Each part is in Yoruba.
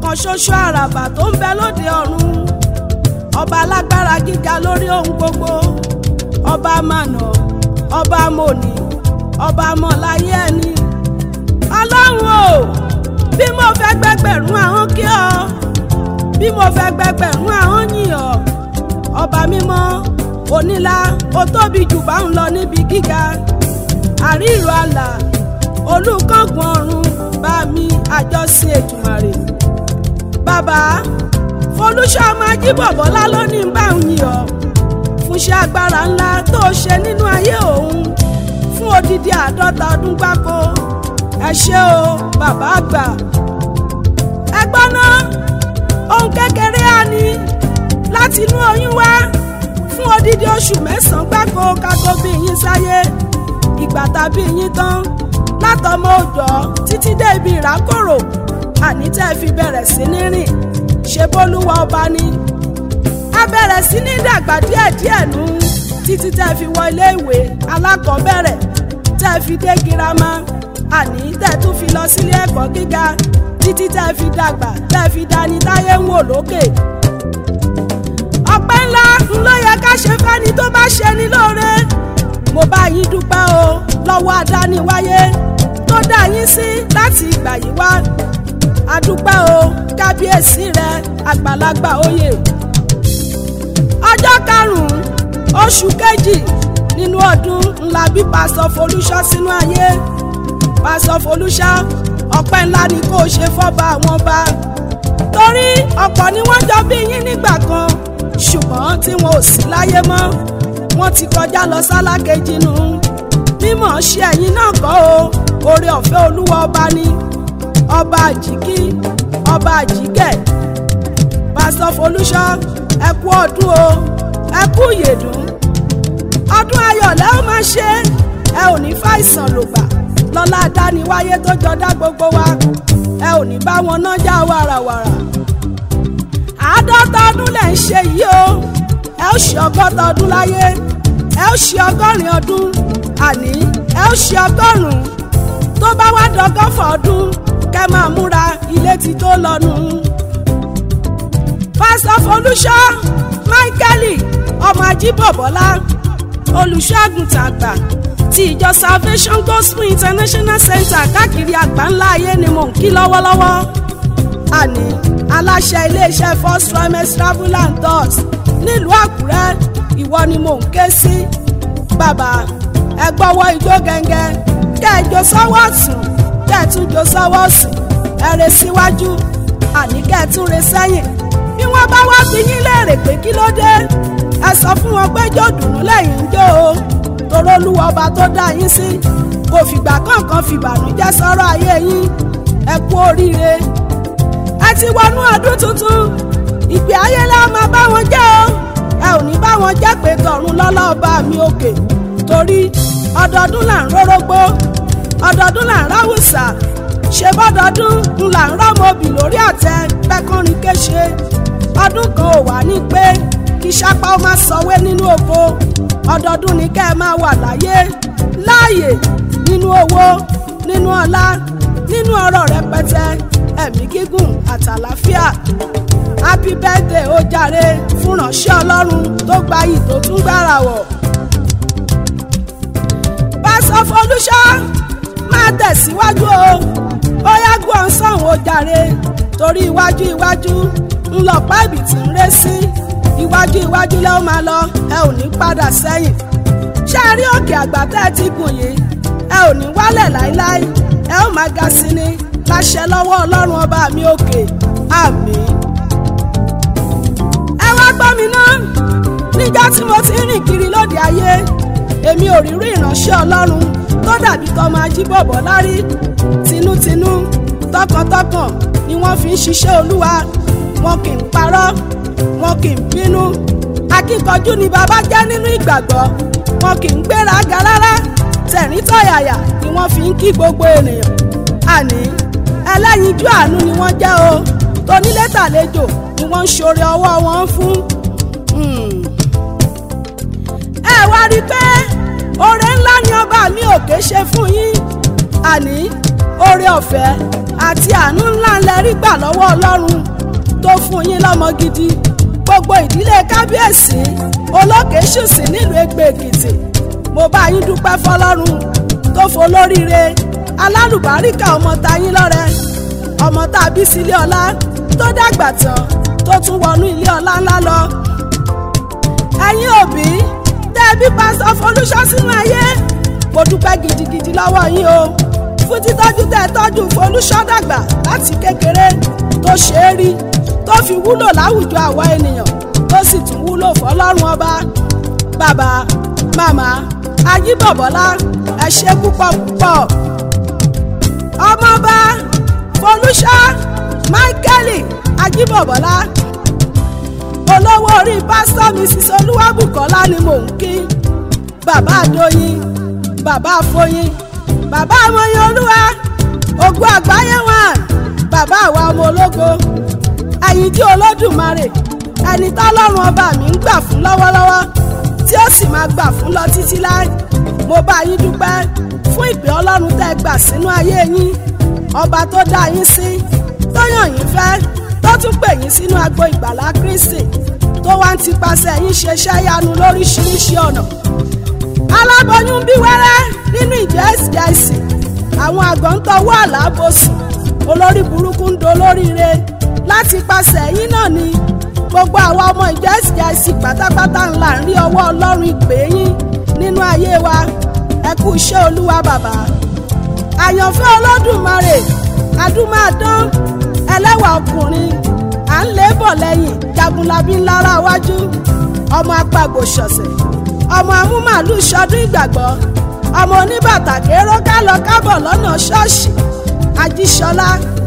ọ̀kan ṣoṣo àràbà tó ń bẹ lóde ọ̀run ọba alágbára gíga lórí ohun gbogbo ọba mànà ọba mòní ọba mọ̀láyé ẹni ọlọ́run o bí mo fẹ́ gbẹgbẹ̀rún àwọn kí ọ bí mo fẹ́ gbẹgbẹ̀rún àwọn yìn ọ ọba mímọ́ onílá ó tóbi jù bá ń lọ níbi gíga àríìrò àlà olùkọ́gun ọ̀run bá mi àjọsìn ètùmàrè bàbá folúṣọ́ ọmọ ajíbọ̀bọ́lá ló ní bá ń yìn ọ́ fúnṣẹ́ agbára ńlá tó ṣe nínú ayé òun fún odidi àádọ́ta ọdún gbáko ẹ ṣé o bàbá àgbà ẹ gbọ́ ná ohun kékeré á ní láti inú oyún wá fún odidi oṣù mẹ́sàn-án gbáko kákó bí yín sáyé ìgbà tàbí yín tán látọmọ òòjọ́ títí dé ibi ìrákòrò àní tẹ́ ẹ fi bẹ̀rẹ̀ sí ní rìn ṣe bólúwa ọba ni a bẹ̀rẹ̀ sí ní dàgbà díẹ̀díẹ̀ nù títí tẹ́ ẹ fi wọ ilé ìwé alákọ̀ọ́bẹ̀rẹ̀ tẹ́ ẹ fi dé girama àní tẹ́ ẹ tún fi lọ sílé ẹ̀kọ́ gíga títí tẹ́ ẹ fi dàgbà tẹ́ ẹ fi dání táyé ń wò lókè ọpẹ́ ńlá ń ló yẹ ká ṣe fẹ́ni tó bá ṣe ní lóore mo bá yín dúpẹ́ o lọ́wọ́ adániwáyé tó dá yín sí láti ìgbà yìí wá adúpẹ́ o kábíyèsí rẹ àgbàlagbà oyè ọjọ́ karùn-ún oṣù kejì nínú ọdún ńlá bí pásọ folúṣọ́ sínú ayé pásọ folúṣọ́ ọpẹ́ ńlá ni kò ṣe fọ́ba àwọn ọba torí ọ̀pọ̀ ni wọ́n jọ bí yín nígbà kan ṣùgbọ́n tí wọn ò sí láyé mọ́ wọ́n ti kọjá lọ sálákejì nù mímọ̀ ṣe ẹ̀yin náà kọ́ o oore ọ̀fẹ́ olúwa ọba ni ọba àjíkí ọba àjíkẹ́ pásítọ̀ folúṣọ́ ẹ kú ọdún o ẹ kú ìyèdún ọdún ayọ̀ lẹ́ ó máa ṣe ẹ ò ní fàìsàn lògbà lọ́lá adániwáyé tó jọdá gbogbo wa ẹ ò ní bá wọn nájà wàràwàrà àádọ́ta ọdún lẹ̀ ń ṣe yìí o ẹ ó ṣe ọgọ́ta ọdún láyé ẹ ó ṣe ọgọ́rin ọdún àní ẹ ó ṣe ọgọ́rùn-ún tó bá wá dọ́gọ́fà ọdún kẹ́ máa múra ilé ti tó lọ́nu. pásítọ̀ folúṣọ́ máíkẹ́lì ọmọ ajíbọ̀bọ́lá olùṣọ́àgùntàn àgbà ti ìjọ salvation gospel international center káàkiri àgbáńlá ayé ni mò ń kí lọ́wọ́lọ́wọ́ àní aláṣẹ iléeṣẹ́ first trimester travel and tours nílùú àkúrẹ́ ìwọ ni mò ń ké sí bàbá ẹ gbọ́wọ́ ijó gẹ́ngẹ́ kẹ́ ẹ jó sọ́wọ́ ọ̀tún kẹ́ ẹ tún jó sọ́wọ́ òsì ẹ rè síwájú àní kẹ́ ẹ tún rè sẹ́yìn bí wọ́n bá wá bí yín léèrè pé kí ló dé ẹ sọ fún wọn pé jó dùnú lẹ́yìn ń jó o toró olúwa ọba tó dá yín sí kò fìgbà kankan fìbànújẹ́ sọ̀rọ̀ ayé yín ẹ kú oríire ẹ ti wọnú ọdún tuntun ìgbé ayé la máa bá wọn jẹ́ o ẹ ò ní bá wọn jẹ́ pé tọ̀run lọ́lá ọba mi òkè torí ọdọọdún là ń rórógbó ọdọọdún là ń ráwùsà ṣe bọ́dọọdún ń là ń rọ́mọbì lórí àtẹ pẹ́kànrin kéṣe ọdún kan ò wá ní pé kí sápá ó má sọwé nínú oko ọdọọdún ni kẹ́ ẹ máa wà láyé láàyè nínú owó nínú ọlá nínú ọrọ̀ rẹpẹtẹ ẹ̀mí gígùn àtàlàfíà happy birthday ó jàre fún ránṣẹ́ ọlọ́run tó gbayì tó tún gbára wọ̀ pásọ folúṣọ́ máa tẹ̀síwájú o ó yàgò ọ̀sán ò jàre torí iwájú iwájú ńlọpá ibì tí ń ré sí iwájú iwájú lẹ́ ó máa lọ ẹ ò ní padà sẹ́yìn ṣé ẹ rí òkè àgbà tẹ́ ẹ ti gùn yìí ẹ ò ní wálẹ̀ láéláé ẹ ó máa ga sí ni láṣẹ lọ́wọ́ ọlọ́run ọba mi òkè àmín. ẹ wá gbọ́ mi ná níjọ́ tí mo ti ń rìn kiri lóde ayé èmi ò rí rí ìránṣẹ́ ọlọ́run tó dàbí tọmọ ajíbọ̀bọ̀ lárí tinútinú tọkàntọkàn ni wọ́n fi ń ṣiṣẹ́ olúwa wọn kì í parọ́ wọn kì í bínú akíkanjú ni bàbá jẹ́ nínú ìgbàgbọ́ wọn kì í gbéraga rárá tẹ̀rín tọ̀yàyà ni wọ́n fi ń kí gbogbo ènìyàn àní ẹlẹ́yinjú àánú ni wọ́n jẹ́ o tonílé tàlejò ni wọ́n ń ṣoore ọwọ́ wọn fún. ẹ wá rí i pé oore ńlá ni ọba mi òkè ṣe fún yín àní oore ọ̀fẹ́ àti àánú ńlá ńlẹ rí gbà lọ́wọ́ ọlọ́run tó fún yín lọ́mọ gidi gbogbo ìdílé kábíyèsí olókèéṣùsì nílùú Ẹ̀gbẹ́ Èkìtì mo bá yín dúpẹ́ fọlọ́run tó folóríire alálùbáríkà ọmọ tayín lọ́rẹ ọmọ tá a bí sílé ọlá tó dàgbà tán tó tún wọnú ilé ọlá ńlá lọ. ẹ̀yin òbí tẹ́ ẹ bí pásítọ̀ Folúṣọ́ sínú ayé mo dúpẹ́ gidigidi lọ́wọ́ yín o fún títọ́jú tẹ́ ẹ tọ́jú Folúṣọ́ dàgbà láti kékeré tó ṣe é rí tó fi wúlò láwùjọ àwa ènìyàn tó sì tún wúlò fọlọ́run ọba bàbá màmá ajíbọ̀bọ́lá ẹ ṣe púpọ̀ púpọ̀ ọmọọba Folúṣọ́ Michael ajíbọ̀bọ́lá olówó orí pásítọ̀ mrs olúwàbùkọ́lá ni mò ń kí bàbá àdóyin bàbá àfọyín bàbá àmọyìn olúwa ògùn àgbáyé wọn bàbá àwa ọmọ ológo ẹ̀yìn tí olódùmarè ẹni tọ́lọ́run ọba mi ń gbà fún lọ́wọ́lọ́wọ́ tí ó sì máa gbà fún lọ títí láì mo bá yín dúpẹ́ fún ìpè ọlọ́run tẹ́ gbà sínú ayé yín ọba tó dá yín sí tó yàn yín fẹ́ tó tún pè yín sínú agbo ìgbàlá Kristi tó wá ń tipasẹ̀ yín ṣeṣẹ́ yanu lóríṣiríṣi ọ̀nà aláboyún bí wẹ́rẹ́ nínú ìjọ SGIC àwọn àgọ́ ń tọwọ́ àlábòsùn olórí burúkú ń dolóríire láti pasẹ̀ yín náà ni gbogbo àwa ọmọ ìjọ SGIC pátápátá ńlá ń rí ọwọ́ ọlọ́run ìpè yín nínú ayé wa ẹ kú iṣẹ́ olúwa bàbá àyànfẹ́ olódùmarè adúmáadán ẹlẹ́wà ọkùnrin à ń lé bọ̀ lẹ́yìn jagunlabi ńlára wájú ọmọ apàgbò ṣọ̀ṣẹ̀ ọmọ amúmàlú ṣọdún ìgbàgbọ́ ọmọ oníbàtà kéró kálọ kábọ̀ lọ́nà ṣọ́ọ̀ṣì ajíṣọlá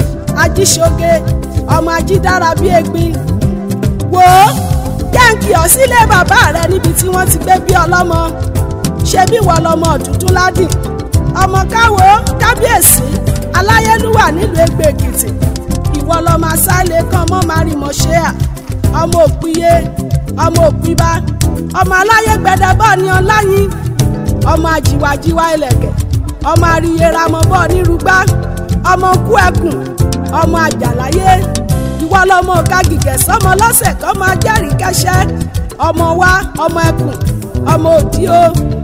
ajíṣoge ọmọ ajídára bíi egbin wò ó kẹ́ǹkì ọ̀ sílé bàbá rẹ níbi tí wọ́n ti gbé bí ọlọ́mọ ṣe bí wọ́n lọ́mọ ọ̀dúndún ládìn ọmọ káwo kábíyèsí aláyélúwà nílùú Ẹ̀gbẹ́ Èkìtì ìwọ lọmọ asálẹ kan mọ márìmọ ṣéà ọmọ òpìyẹ ọmọ òpìbá ọmọ aláyé gbẹdẹbọ ní ọláyin ọmọ àjìwàjìwà ìlẹ̀kẹ̀ ọmọ àríyéramọbọ nírúgbá ọmọ kú ẹkùn ọmọ àjàláyé ìwọ lọmọ òkàgìgẹ sọmọ lọ́sẹ̀ kọ máa jẹ́rìí kẹsẹ́ ọmọ wa ọmọ ẹkùn ọmọ òdìo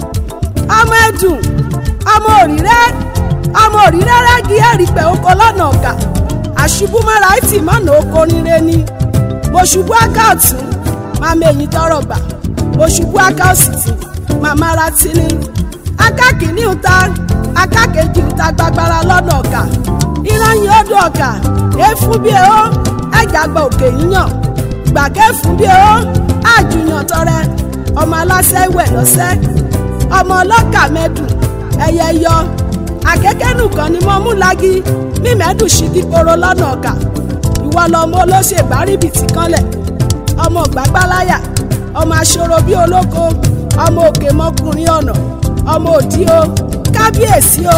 ọmọ ẹdùn ọmọ òrìrẹ ọmọ òrìrẹ rẹgí ẹrìpẹ oko lọ́nà ọ̀gá àṣubú mọ́ra ẹtì mọ́nà oko nílé ni mo ṣubú aká ọ̀tún máa mẹ́yìn tọrọ gbà mo ṣubú aká òsì tì màmá ra tí ni aká kìíní ta aká kejì ta gbagbara lọ́nà ọ̀gá ìrànyìn odò ọ̀gá èéfún bí ehó ẹ̀jà gba òkè yíyàn gbàgẹ́ fún bí ehó àjùyàn tọrẹ ọmọ aláṣẹ ìwẹ̀ lọ́sẹ̀ ọmọ ọlọ́kà mẹ́dùn ẹyẹ yọ akẹ́kẹ́nù kan ni mo mú lági mímẹ́dùn ṣígi koro lọ́nà ọ̀gá ìwọ lọmọ olóṣèbárìbìtì kanlẹ̀ ọmọ gbàgbáláyà ọmọ aṣọ́rò bíi olóko ọmọ òkè mọ́kùnrin ọ̀nà ọmọ òdí o kábíyèsí o.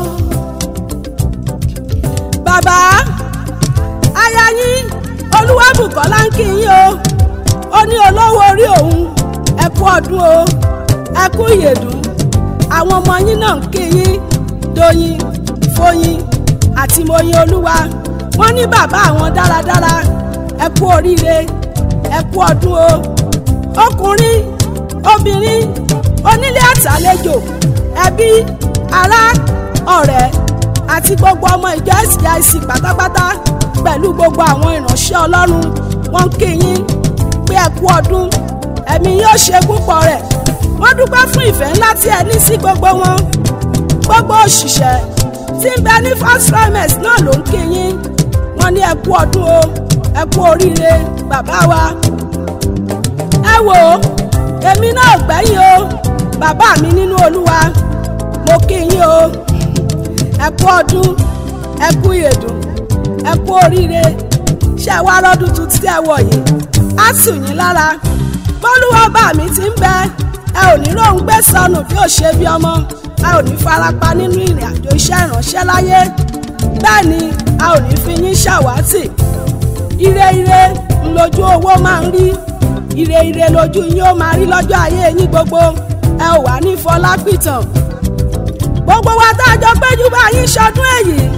bàbá aya yín olúwàbùkọ́lá ń kí yín o ó ní olówó orí òun ẹ kú ọdún o ẹ kú ìyèdùn àwọn ọmọ yín náà ń kí yín dóyin fóyin àti mọyìn olúwa wọ́n ní bàbá àwọn dáradára ẹ kú oríire ẹ kú ọdún o ọkùnrin obìnrin onílé àtàlejò ẹbí ará ọ̀rẹ́ àti gbogbo ọmọ ìjọ SGIC pátápátá pẹ̀lú gbogbo àwọn ìránṣẹ́ ọlọ́run wọ́n ń kí yín pé ẹ kú ọdún ẹ̀mí yóò ṣe púpọ̀ rẹ̀ wọ́n dúpẹ́ fún ìfẹ́ ńlá tí ẹ ní sí gbogbo wọn gbogbo òṣìṣẹ́ tí ń bẹ ní first trimester náà ló ń kí yín wọ́n ní ẹ kú ọdún o ẹ kú oríire bàbá wa ẹ wò ó èmi náà gbẹ́yìn o bàbá mi nínú olúwa mo kí yín o ẹ kú ọdún ẹ kú ìyèdùn ẹ kú oríire ṣé wá rọ́dún tuntun tí ẹ wọ̀ yìí á tù yín lára bọ́lúwọ́ bá mi ti ń bẹ ẹ ò ní lóun gbé sọnù bí ó ṣe bí ọmọ ẹ ò ní farapa nínú ìrìn àjò iṣẹ́ ìránṣẹ́ láyé bẹ́ẹ̀ ni a ò ní fi yín ṣàwátì ire ire ńlójú owó máa ń rí ire ire lójú yín ó máa rí lọ́jọ́ ayé yín gbogbo ẹ ò wá ní fọlápìtàn gbogbo wa tá a jọ péjú bá yín ṣọdún èyí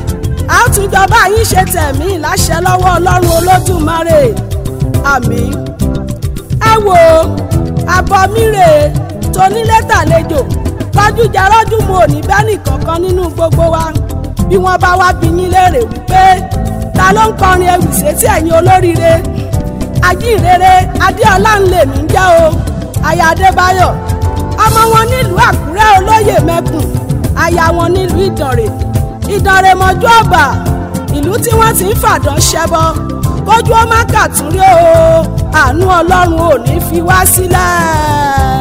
a ó tún jọba yín ṣe tẹ̀mí láṣẹ lọ́wọ́ ọlọ́run olódùmarè àmín ẹ wò ó àbọ̀ mi rèé tonílé tàlejò tọ́jú jẹ rọ́jú mu ò ní bẹ́ẹ̀nì kankan nínú gbogbo wa bí wọ́n bá wá bí yín léèrè wípé ta ló ń kọrin ewì sétí ẹ̀yin olóríire ajínrere adéọlá ń lè mí jẹ́ o aya adébáyọ̀ ọmọ wọn nílùú àkúrẹ́ olóyè mẹ́kùn aya wọn nílùú ìdànrè ìdànrè mọ́jú ọ̀bà ìlú tí wọ́n ti ń fàdán ṣẹbọ kójú ó má kàtúrí o àánú ọlọ́run ò ní fi wá sílẹ̀.